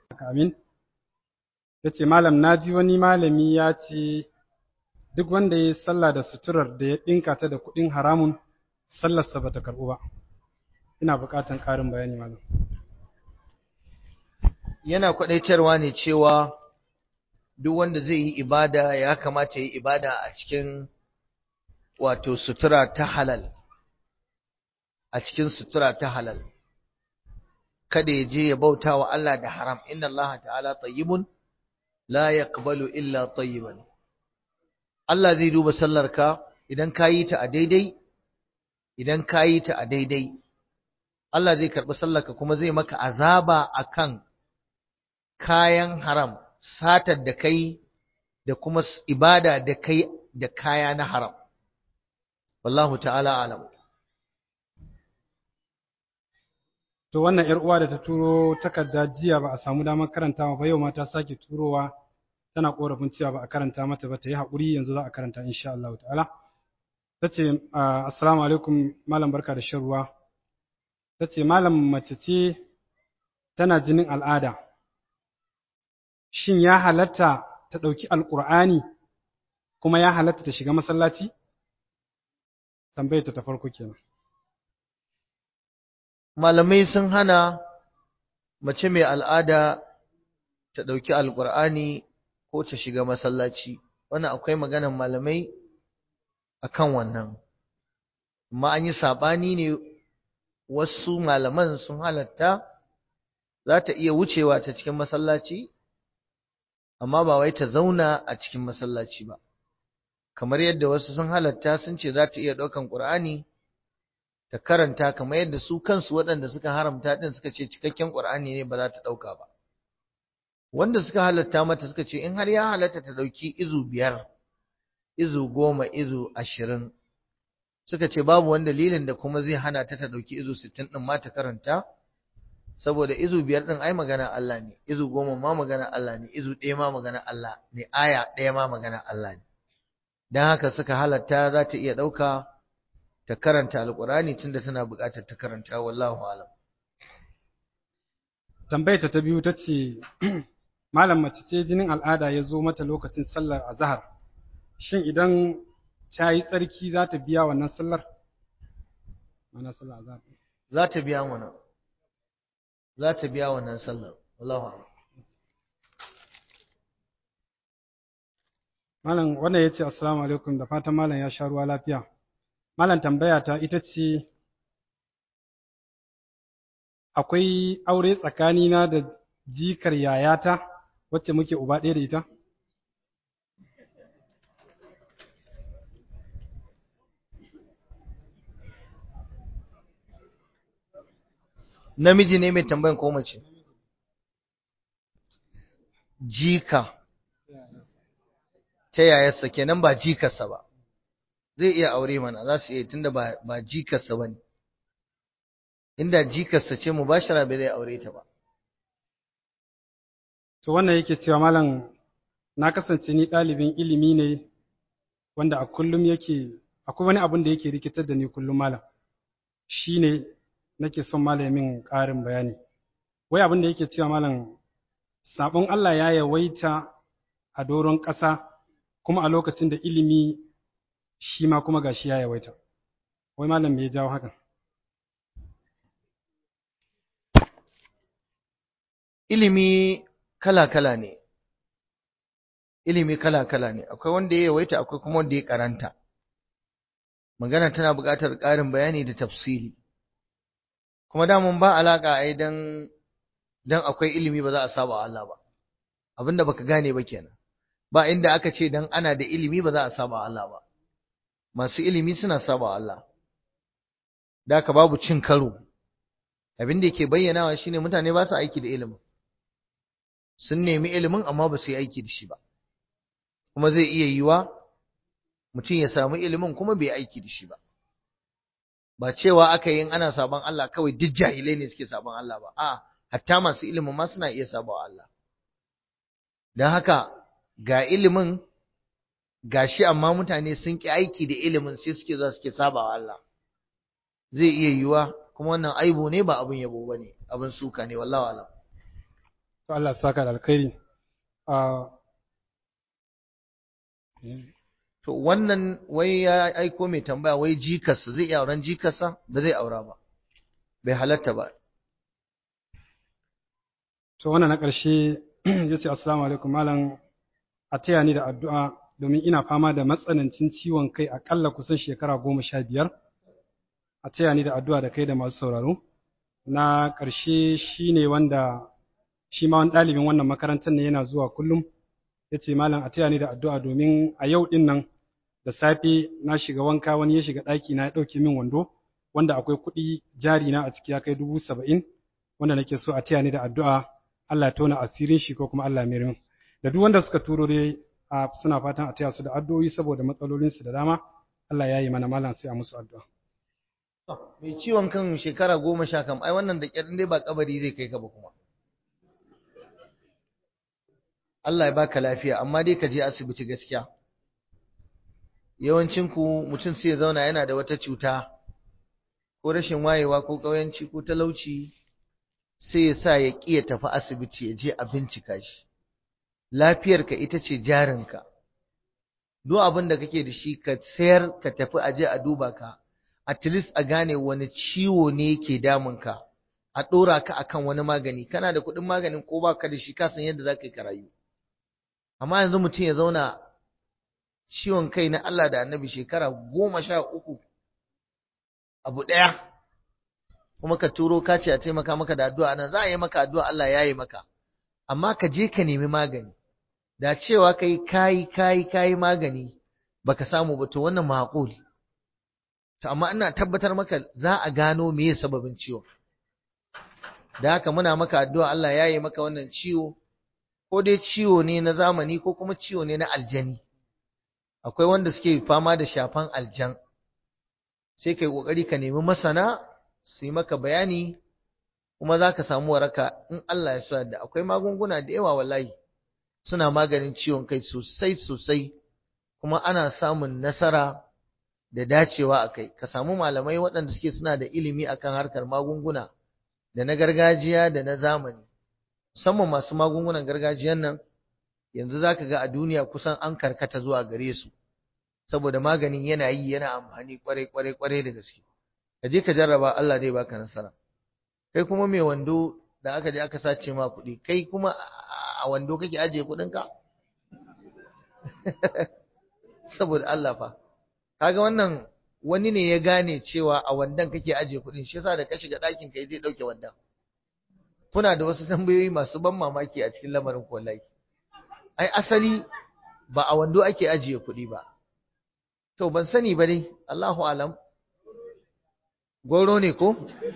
amin ya ce malam na ji wani malami ya ce duk wanda ya yi sallah da suturar da ya ɗinka ta da kuɗin haramun sallarsa ba ta karɓu ba ina buƙatar ƙarin bayani malam yana kwadaitarwa ne cewa duk wanda zai yi ibada ya kamata yi ibada a cikin wato sutura ta halal a cikin sutura ta halal kada ya je ya bauta wa Allah da haram inna Allah ta'ala tayyibun la yaqbalu illa tayyiban Allah zai duba sallarka idan ka yi ta a daidai idan ka yi ta a daidai Allah zai karɓi sallarka kuma zai maka azaba akan kayan haram satar da kai da kuma ibada da kai da kaya na haram wallahu ta'ala alam to wannan yar uwa da ta turo takarda jiya ba a samu damar karantawa ba yau ma ta sake turowa tana korafin cewa ba a karanta mata ba ta yi haƙuri yanzu za a karanta insha Allah ta'ala ta ce assalamu alaikum malam barka da shan ruwa ta ce malam mace ce tana jinin al'ada shin ya halatta ta ɗauki alƙur'ani kuma ya halatta ta shiga masallaci? Tambayar ta farko kenan. Malamai sun hana mace mai al'ada ta ɗauki alƙur'ani ko ta shiga masallaci, wannan akwai maganan malamai a kan wannan. Amma an yi saɓani ne wasu malaman sun halatta za ta iya wucewa ta cikin masallaci amma ba wai ta zauna a cikin masallaci ba kamar yadda wasu sun halatta sun ce za ta iya ɗaukan ƙur'ani ta karanta kamar yadda su kansu waɗanda suka haramta ɗin suka ce cikakken ƙur'ani ne ba za ta ɗauka ba wanda suka halatta mata suka ce in har ya halatta ta ɗauki izu biyar izu goma izu ashirin suka ce babu wani dalilin da kuma zai hana ta ta ɗauki izu sittin ɗin ma ta karanta saboda izu biyar ɗin ai magana Allah ne izu goma ma magana Allah ne izu ɗaya ma magana Allah ne aya ɗaya ma magana Allah ne don haka suka halatta za ta iya ɗauka ta karanta alƙur'ani tunda tana buƙatar ta karanta wallahu alam tambayar ta biyu ta ce malam mace ce jinin al'ada ya zo mata lokacin sallar azhar shin idan ta yi tsarki za ta biya wannan sallar mana sallar azhar za ta biya wannan za ta biya wannan sallar wallahu a'lam malam wannan yace assalamu alaikum da fatan malam ya sha ruwa lafiya malam tambaya ta ita ce akwai aure tsakanina da jikar yayata wacce muke uba ɗaya da ita namiji ne mai tambayan ko mace jika ta yayarsa kenan ba jikarsa ba zai iya aure mana za su iya tunda ba ba jikarsa ba ne inda jikarsa ce mu bashara bai zai aure ta ba to wannan yake cewa malam na kasance ni ɗalibin ilimi ne wanda a kullum yake akwai wani abun da yake rikitar da ni kullum malam shine nake son malamin ƙarin bayani wai abin da yake cewa malam sabon Allah ya yawaita a doron ƙasa kuma a lokacin da ilimi shi ma kuma gashi ya yawaita wai malam me ya jawo hakan ilimi kala-kala ne ilimi kala-kala ne akwai wanda ya yawaita akwai kuma wanda ya karanta magana tana buƙatar ƙarin bayani da tafsili kuma damun ba alaƙa ai dan dan akwai ilimi ba za a saba Allah ba abinda baka gane ba kenan ba inda aka ce dan ana da ilimi ba za a saba Allah ba masu ilimi suna saba Allah da ka babu cin karo abin da yake bayyanawa shine mutane ba su aiki da ilimin sun nemi ilimin amma ba su yi aiki da shi ba kuma zai iya yiwa mutum ya samu ilimin kuma bai aiki da shi ba ba cewa aka yi ana sabon Allah kawai duk jahilai ne suke sabon Allah ba a hatta masu ilimin ma suna iya sabawa Allah don haka ga ilimin gashi amma mutane sun ki aiki da ilimin sai suke za suke sabawa Allah zai iya yiwa kuma wannan aibu ne ba abin yabo bane abin suka ne wallahi alam to Allah ya saka da alkhairi to wannan wai ya aiko mai tambaya wai jikarsa zai iya auren jikarsa ba zai aura ba bai halatta ba to wannan na ƙarshe ya ce assalamu alaikum malam a taya ni da addu'a domin ina fama da matsanancin ciwon kai aƙalla kusan shekara goma sha biyar a taya ni da addu'a da kai da masu sauraro na ƙarshe shi ne wanda shi ma wani ɗalibin wannan makarantar ne yana zuwa kullum ya ce malam a taya ni da addu'a domin a yau ɗin nan da safe na shiga wanka wani ya shiga ɗaki na ya ɗauke min wando wanda akwai kuɗi jari na a ciki ya kai dubu saba'in wanda nake so a taya ni da addu'a Allah ya tona asirin shi ko kuma Allah ya min da duk wanda suka turo dai a suna fatan a taya su da addu'o'i saboda matsalolinsu da dama Allah ya yi mana malam sai a musu addu'a mai ciwon kan shekara goma sha kam ai wannan da ƙyar dai ba kabari zai kai ka ba kuma Allah ya baka lafiya amma dai ka je asibiti gaskiya yawancin ku mutum sai ya zauna yana da wata cuta ko rashin wayewa ko ƙauyanci ko talauci sai ya sa ya ƙi ya tafi asibiti ya je a bincika shi lafiyarka ita ce jarinka duk abin da kake da shi ka sayar ka tafi aje a duba ka at least a gane wani ciwo ne yake damunka a ɗora ka akan wani magani kana da kuɗin maganin ko ba ka da shi ka san yadda za ka yi ka rayu amma yanzu mutum ya zauna ciwon kai na Allah da annabi shekara goma sha uku abu ɗaya kuma ka turo ka ce a taimaka maka da addu'a nan za a yi maka addu'a Allah ya yi maka amma ka je ka nemi magani da cewa kai kayi kayi kayi magani baka samu ba to wannan maqul to amma ina tabbatar maka za a gano meye sababin ciwon da haka muna maka addu'a Allah ya yi maka wannan ciwo ko dai ciwo ne na zamani ko kuma ciwo ne na aljani akwai wanda suke fama da shafan aljan sai kai kokari ka nemi masana su yi maka bayani kuma za ka samu waraka in Allah ya so da akwai magunguna da yawa wallahi suna maganin ciwon kai sosai sosai kuma ana samun nasara da dacewa a kai ka samu malamai waɗanda suke suna da ilimi akan harkar magunguna da na gargajiya da na zamani musamman masu magungunan gargajiyan nan yanzu za ka ga a duniya kusan an karkata zuwa gare su saboda maganin yana yi yana amfani kwarai kwarai kwarai da gaske ka je ka jarraba Allah zai baka nasara kai kuma mai wando da aka je aka sace ma kuɗi kai kuma a wando kake ajiye kuɗinka saboda Allah fa kaga wannan wani ne ya gane cewa a wandan kake ajiye kuɗin shi yasa da ka shiga ɗakin kai zai ɗauke wandan kuna da wasu tambayoyi masu ban mamaki a cikin lamarin wallahi ai asali ba a wando ake ajiye kuɗi ba to ban sani ba dai Allahu alam goro ne ko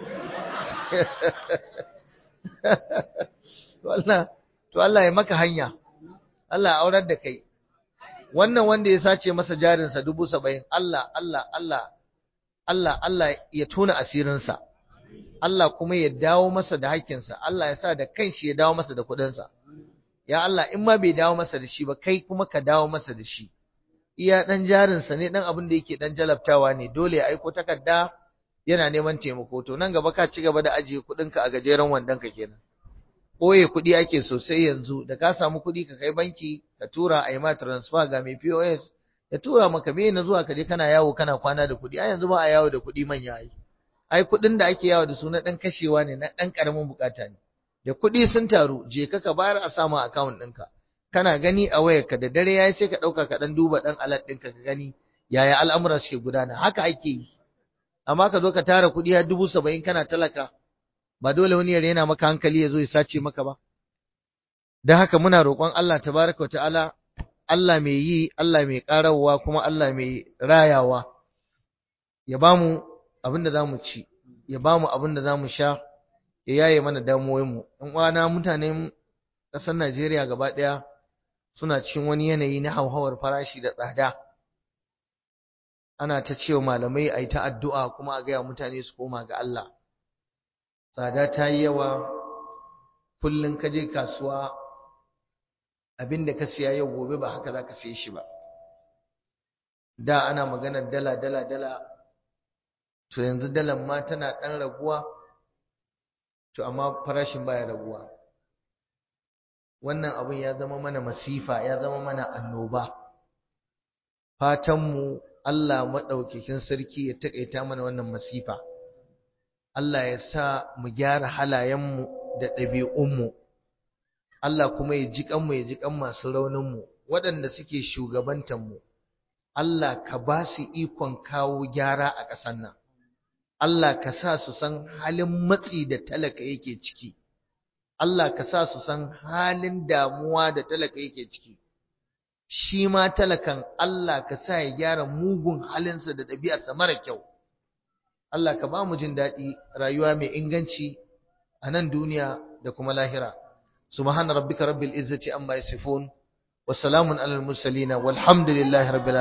to Allah ya maka hanya Allah ya aurar da kai wannan wanda ya sace masa jarinsa dubu saba'in Allah Allah Allah Allah Allah ya tona asirinsa Allah kuma ya dawo masa da hakkinsa Allah ya sa da kanshi ya dawo masa da kuɗinsa ya Allah in ma bai dawo masa da shi ba kai kuma ka dawo masa da shi iya ɗan jarinsa ne ɗan abin da yake ɗan jalabtawa ne dole ya aiko takarda yana neman taimako to nan gaba ka ci gaba da ajiye kuɗinka a gajeren wandonka kenan ɓoye kuɗi ake sosai yanzu da ka samu kuɗi ka kai banki ka tura a yi ma transfer ga mai POS ya tura maka me na zuwa ka je kana yawo kana kwana da kuɗi a yanzu ba a yawo da kuɗi manya ai ai kuɗin da ake yawo da su na ɗan kashewa ne na ɗan ƙaramin bukata ne da kuɗi sun taru je ka ka bayar a samu account ɗinka kana gani a wayarka da dare yayi sai ka ɗauka ka ɗan duba ɗan alat ɗinka ka gani yaya al'amura suke gudana haka ake yi amma ka zo ka tara kuɗi har dubu saba'in kana talaka ba dole wani ya rena maka hankali ya zo ya sace maka ba don haka muna roƙon Allah tabaraka ta'ala Allah mai yi Allah mai ƙarawa kuma Allah mai rayawa ya ba mu abin da za mu ci ya ba mu abin da za mu sha ya yaye mana damuwoyinmu in uwana mutanen ƙasar Najeriya gaba ɗaya suna cikin wani yanayi na hauhawar farashi da tsada ana ta cewa malamai a yi ta addu'a kuma a gaya mutane su koma ga Allah tsada ta yi yawa kullum ka je kasuwa abin da ka siya yau gobe ba haka za ka siye shi ba da ana maganar dala dala dala to yanzu dalan ma tana ɗan raguwa to amma farashin baya raguwa wannan abin ya zama mana masifa ya zama mana annoba fatanmu Allah maɗaukakin sarki ya taƙaita mana wannan masifa Allah ya sa mu gyara halayenmu da ɗabi'unmu Allah kuma ya ji kanmu ya ji kan masu rauninmu waɗanda suke shugabantanmu Allah ka ba su ikon kawo gyara a ƙasar nan Allah ka sa su san halin matsi da talaka yake ciki Allah ka sa su san halin damuwa da talaka yake ciki shi ma talakan Allah ka sa ya gyara mugun halinsa da ɗabi'arsa mara kyau Allah ka ba mu jin daɗi rayuwa mai inganci a nan duniya da kuma lahira subhana rabbika rabbil izzati amma yasifun wa salamun alal mursalin walhamdulillahi rabbil